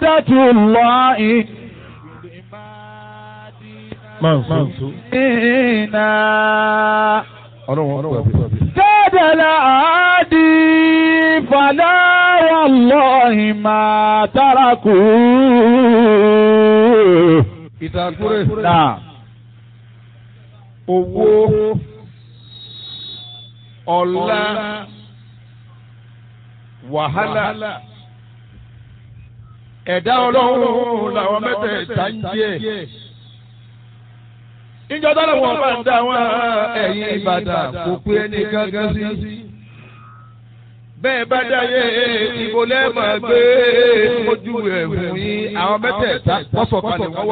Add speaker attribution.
Speaker 1: الله إنا
Speaker 2: ọlọ́run ọ̀pọ̀ àbí.
Speaker 1: كاد العادي فلا والله ما تركوا
Speaker 2: ìtàkùrẹ́.
Speaker 1: نعم
Speaker 2: owó ọlá wàhálà ẹ̀dá ọlọ́run làwọn mẹ́tẹ̀ẹ̀ta ń jẹ́. ìjọ dáná wọn bá ń dá wọn ẹ̀yìn ìbàdàn kò pé ẹni gángan sí. bẹ́ẹ̀ bá dáyé ìbò lẹ́ẹ̀mọ̀ gbé ojú ẹ̀ fún yín àwọn mẹ́tẹ̀ẹ̀ta wọ́n sọ̀kalẹ̀ wọ́n wá.